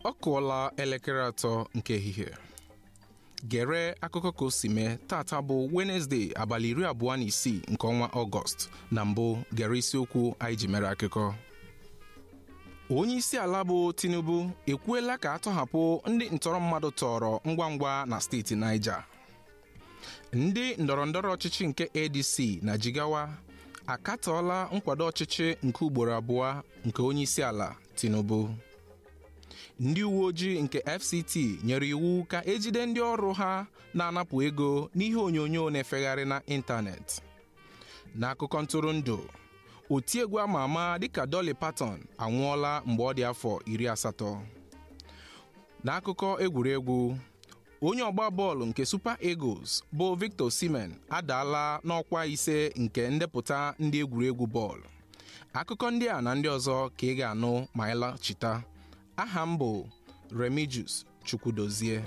ọ kụọla elekere atọ nke ehihie gere akụkọ ka o si mee tata bụ wenesde abalị iri abụọ na isii nke ọnwa ọgọst na mbụ gere isiokwu anyị ji mere akụkọ onye isi ala bụ tinubu ekwuela ka atọhapụ ndị ntọrọ mmadụ tọrọ ngwa ngwa na steeti niger ndị ndọrọndọrọ ọchịchị nke adc na jigawa akatọọla nkwado ọchịchị nke ugboro abụọ nke onye isi ala tinubu ndị uwe ojii nke fct nyere iwu ka ejide ndị ọrụ ha na-anapụ ego n'ihe onyonyo na-efegharị na ịntanetị n'akụkọ ntụrụndụ otiegwu ama ama dịka Dolly Parton anwụọla mgbe ọ dị afọ iri asatọ n'akụkọ egwuregwu onye ọgba bọọlụ nke Super Eagles bụ Victor Osimhen adaala n'ọkwa ise nke ndepụta ndị egwuregwu bọọlụ akụkọ ndị a na ndị ọzọ ka ị ga-anụ ma anyị lachita aha m bụ Remigius Chukwudozie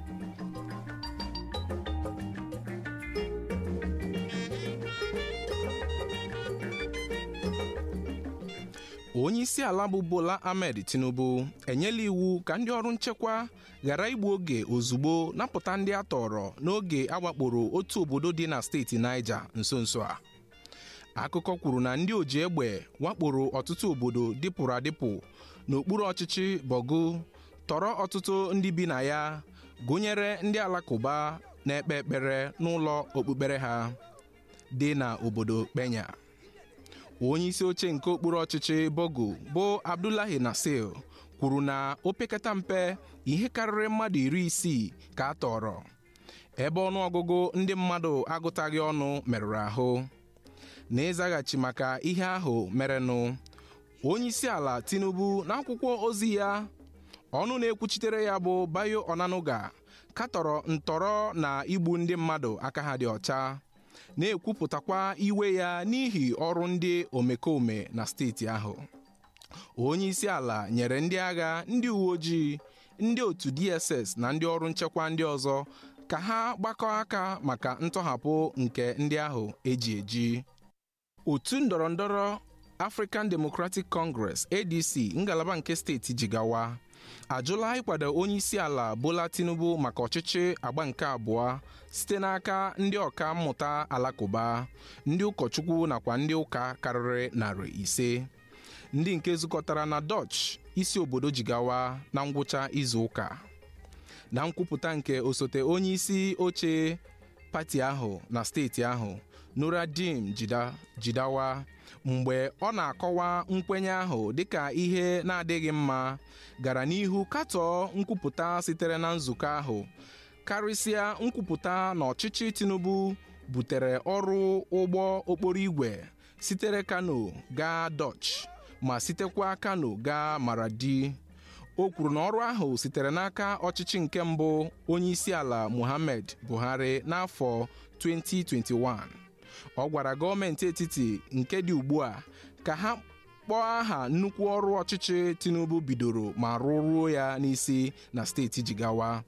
onye isi ala bụ Bola Ahmed Tinubu enyela iwu ka ndị ọrụ nchekwa ghara igbu oge ozugbo napụta ndị a tọrọ n'oge awakporo otu obodo dị na steeti Niger nso nso a akụkọ kwuru na ndị oji egbe wakporo ọtụtụ obodo dịpụrụ adịpụ n'okpuru ọchịchị Bogu tọrọ ọtụtụ ndị bi na ya gụnyere ndị alakụba na-ekpe ekpere n'ụlọ okpukpere ha dị na obodo Kpenya onye isi oche nke okpuru ọchịchị Bogu bụ Abdullahi Nasir kwuru na opekata mpe ihe karịrị mmadụ iri isii ka a tọrọ ebe ọnụọgụgụ ndị mmadụ agụtaghị ọnụ merụrụ ahụ n'ịzaghachi maka ihe ahụ merenụ onye isi ala Tinubu n'akwụkwọ ozi ya ọnụ na-ekwuchitere ya bụ Bayo Onanuga katọrọ ntọrọ na igbu ndị mmadụ aka ha dị ọcha na-ekwupụtakwa iwe ya n'ihi ọrụ ndị omekome na steeti ahụ onye isi ala nyere ndị agha ndị uwe ojii ndị otu DSS na ndị ọrụ nchekwa ndị ọzọ ka ha gbakọọ aka maka ntọhapụ nke ndị ahụ eji eji otu ndọrọndọrọ African Democratic Congress ADC ngalaba nke steeti Jigawa ajụla ịkwado onye isi ala Bola Tinubu maka ọchịchị agba nke abụọ site n'aka ndị ọka mmụta alakụba ndị ụkọchukwu nakwa ndị ụka karịrị narị ise ndị nke zukọtara na Dutch isi obodo Jigawa na ngwụcha izu ụka na nkwupụta nke osote onye isi oche pati ahụ na steeti ahụ Nuradim Jidawa mgbe ọ na-akọwa nkwenye ahụ dịka ihe na-adịghị mma gara n'ihu katọọ nkwupụta sitere na nzukọ ahụ karịsịa nkwupụta na ọchịchị Tinubu butere ọrụ ụgbọ okporo igwe sitere Kano gaa Dutch ma sitekwa Kano gaa Maradi o kwuru na ọrụ ahụ sitere n'aka ọchịchị nke mbụ onye isi ala Muhammad Buhari n'afọ 2021 ọ gwara gọọmenti etiti nke dị ugbu a ka ha kpọọ aha nnukwu ọrụ ọchịchị Tinubu bidoro ma rụruo ya n'isi na steeti Jigawa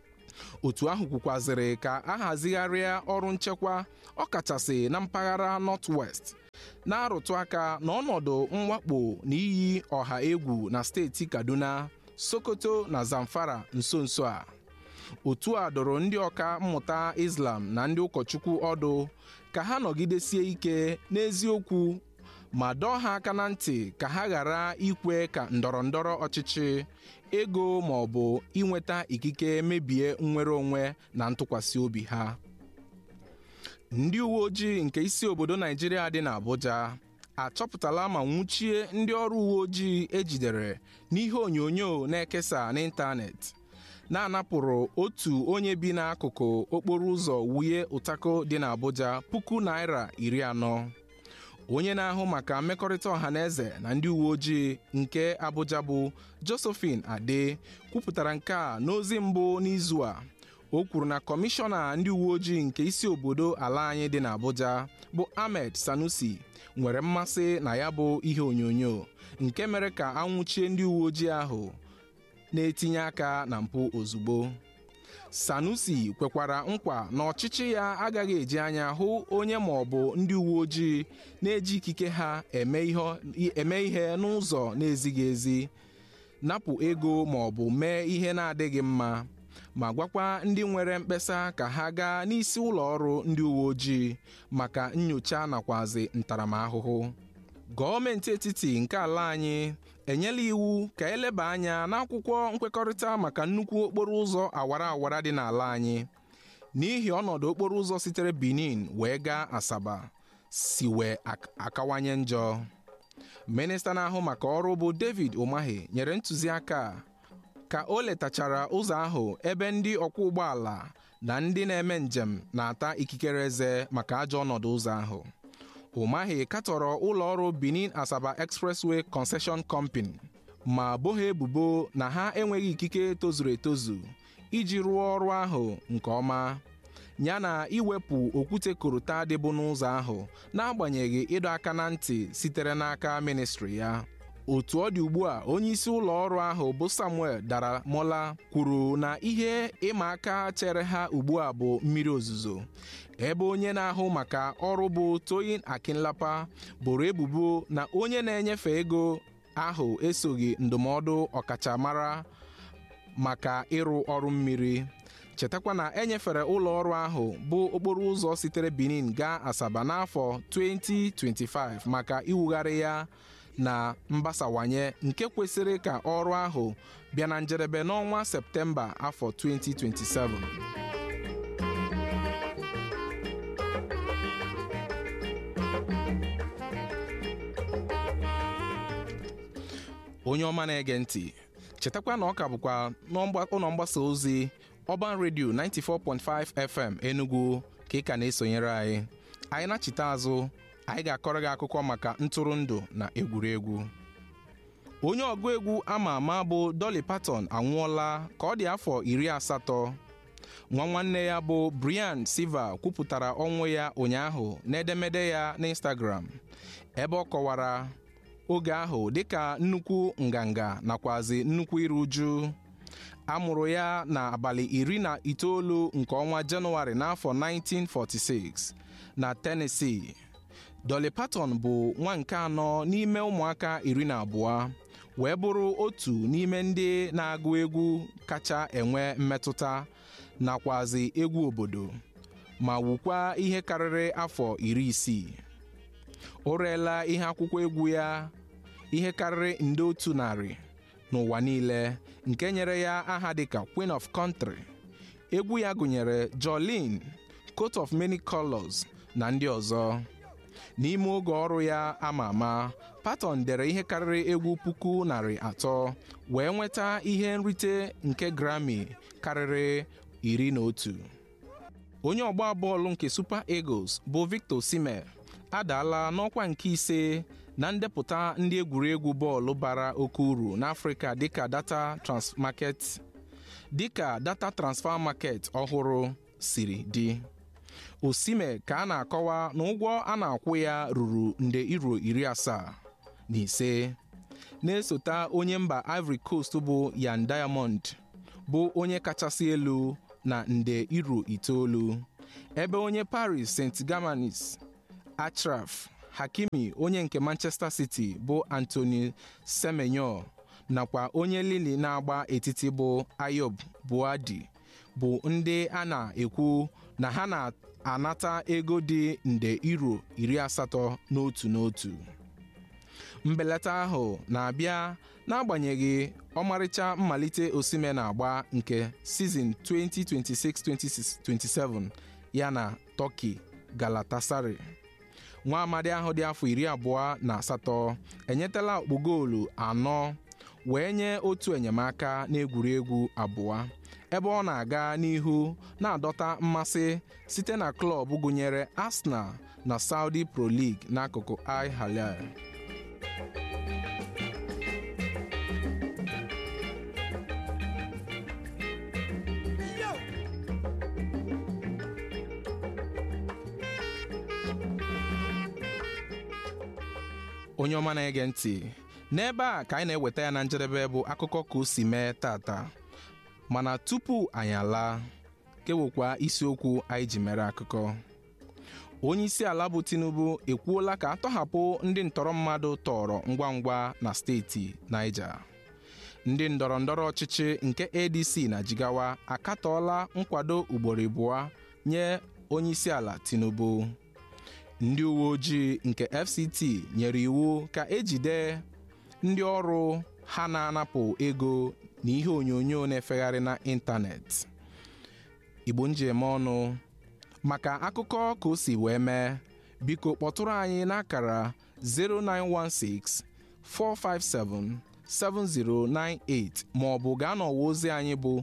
otu ahụ kwukwazịrị ka a hazigharịa ọrụ nchekwa ọkachasị na mpaghara North-West na-arụtụ aka na ọnọdụ mwakpo na iyi ọha egwu na steeti Kaduna Sokoto na Zamfara nso nso a otu a dọrọ ndị ọka mmụta Islam na ndị ụkọchukwu ọdụ ka ha nọgidesie ike n'eziokwu ma dọọ ha aka na ntị ka ha ghara ikwe ka ndọrọndọrọ ọchịchị ego ma ọ bụ inweta ikike mebie nnwere onwe na ntụkwasị obi ha ndị uwe ojii nke isi obodo Naijiria dị n'Abuja achọpụtala ma nwụchie ndị ọrụ uwe ojii ejidere n'ihe onyonyo na-ekesa n'ịntanetị na-anapụrụ otu onye bi n'akụkụ okporo ụzọ wuye ụtako dị n'Abuja puku naira iri anọ onye na-ahụ maka mmekọrịta ọha na eze na ndị uwe ojii nke Abuja bụ Josephine Ade kwupụtara nke a n'ozi mbụ n'izu a o kwuru na kọmishọna ndị uwe ojii nke isi obodo ala anyị dị n'Abuja bụ Ahmed Sanusi nwere mmasị na ya bụ ihe onyonyo nke mere ka anwụchie ndị uwe ojii ahụ na-etinye aka na mpụ ozugbo Sanusi kwekwara nkwa na ọchịchị ya agaghị eji anya hụ onye ma ọ bụ ndị uwe ojii na-eji ikike ha eme ihe n'ụzọ na-ezighị ezi napụ ego ma ọ bụ mee ihe na-adịghị mma ma gwakwa ndị nwere mkpesa ka ha gaa n'isi ụlọ ọrụ ndị uwe ojii maka nyocha nakwazi ntaramahụhụ gọọmenti etiti nke ala anyị enyela iwu ka eleba anya n'akwụkwọ nkwekọrịta maka nnukwu okporo ụzọ awara awara dị n'ala anyị n'ihi ọnọdụ okporo ụzọ sitere Benin wee gaa Asaba si wee akawanye njọ minista na-ahụ maka ọrụ bụ David Umahi nyere ntụziaka ka o letachara ụzọ ahụ ebe ndị ọkwọ ụgbọala na ndị na-eme njem na-ata ikikere eze maka ajọ ọnọdụ ụzọ ahụ Umahi katọrọ ụlọ ọrụ Benin Asaba Expressway Concession Company ma bo ha ebubo na ha enweghị ikike tozuru etozu iji rụọ ọrụ ahụ nke ọma yana iwepụ okwute korota dịbụ n'ụzọ ahụ n'agbanyeghị ịdọ aka na ntị sitere n'aka ministri ya otu ọ dị ugbu a onyeisi ụlọ ọrụ ahụ bụ Samuel Daramola kwuru na ihe ịma aka chere ha ugbu a bụ mmiri ozuzo ebe onye na-ahụ maka ọrụ bụ Toyin Akinlapa boro ebubo na onye na-enyefe ego ahụ esoghị ndụmọdụ ọkachamara maka ịrụ ọrụ mmiri chetakwa na enyefere ụlọ ọrụ ahụ bụ okporo ụzọ sitere Benin gaa Asaba n'afọ 2025 maka iwugharị ya na mgbasawanye nke kwesịrị ka ọrụ ahụ bịa na njedebe n'ọnwa Septemba afọ 2027 onye ọma na-ege ntị chetakwa na ọ ka bụkwa n'ụlọ mgbasa ozi Urban Radio 94.5 FM Enugu ka ị ka na-esonyere anyị anyị na-achịta azụ anyị ga-akọrọ gị akụkọ maka ntụrụndụ na egwuregwu onye ọgụ egwu ama ama bụ Dolly Parton anwụọla ka ọ dị afọ iri asatọ nwa nwanne ya bụ Brian Silva kwupụtara ọnwụ ya ụnyaahụ n'edemede ya n'Instagram ebe ọ kọwara oge ahụ dịka nnukwu nganga nakwazi nnukwu iru uju a mụrụ ya n'abalị iri na itoolu nke ọnwa Jenụwarị n'afọ 1946 na Tennessee Dolly Parton bụ nwa nke anọ n'ime ụmụaka iri na abụọ wee bụrụ otu n'ime ndị na-agụ egwu kacha enwe mmetụta nakwazi egwu obodo ma wukwa ihe karịrị afọ iri isii o reela ihe akwụkwọ egwu ya ihe karịrị nde otu narị n'ụwa niile nke nyere ya aha dịka Queen of Country egwu ya gụnyere Jolene Coat of Many Colors na ndị ọzọ n'ime oge ọrụ ya ama ama Parton dere ihe karịrị egwu puku narị atọ wee nweta ihe nrite nke Grammy karịrị iri na otu onye ọgba bọọlụ nke Super Eagles bụ Victor Osimhen adaala n'ọkwa nke ise na ndepụta ndị egwuregwu bọọlụ bara oke uru n'Afrịka dịka data transmarket dịka data transfer market ọhụrụ siri dị Osimhen ka a na-akọwa na ụgwọ a na-akwụ ya ruru nde iro iri asaa na ise na-esota onye mba Ivory Coast bụ Yan Diamond bụ onye kachasị elu na nde iro itoolu ebe onye Paris Saint-Germain Achraf Hakimi onye nke Manchester City bụ Anthony Semenyo nakwa onye Lille na-agba etiti bụ Ayob Buadi bụ ndị a na-ekwu na ha na-anata ego dị nde iro iri asatọ n'otu n'otu mbelata ahụ na-abịa n'agbanyeghị ọmarịcha mmalite Osimhen na-agba nke sizin 2026-2027 ya na Turkey Galatasaray nwa amadi ahụ dị afọ iri abụọ na asatọ enyetala okpu goolu anọ wee nye otu enyemaka n'egwuregwu abụọ ebe ọ na-aga n'ihu na-adọta mmasị site na klọb gụnyere Arsenal na Saudi Pro League n'akụkụ Al Hilal onye ọma na-ege ntị n'ebe a ka anyị na-eweta ya na njedebe bụ akụkọ ka o si mee tata mana tupu anyị alaa kewekwa isiokwu anyị ji mere akụkọ onye isi ala bụ Tinubu ekwuola ka atọhapụ ndị ntọrọ mmadụ tọrọ ngwa ngwa na steeti Niger ndị ndọrọ ndọrọ ọchịchị nke adc na jigawa akatọọla nkwado ugboro abụọ nye onyeisiala tinubu ndị uwe ojii nke fct nyere iwu ka ejide ndị ọrụ ha na-anapụ ego na ihe onyonyo na-efegharị na ịntanetị igbo njem ọnụ maka akụkọ ka o si wee mee biko kpọtụrụ anyị n'akara 0916 457 7098 ma ọ bụ gaa n'ọwa ozi anyị bụ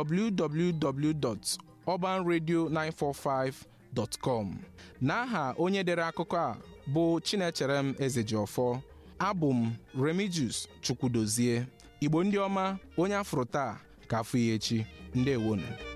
www.urbanradio945.com n'aha onye dere akụkọ a bụ Chinecherem Ezejiọfọ abụ m Remigius Chukwudozie Igbo ndị ọma onye afụrụ taa ka afụ ya echi ndewonu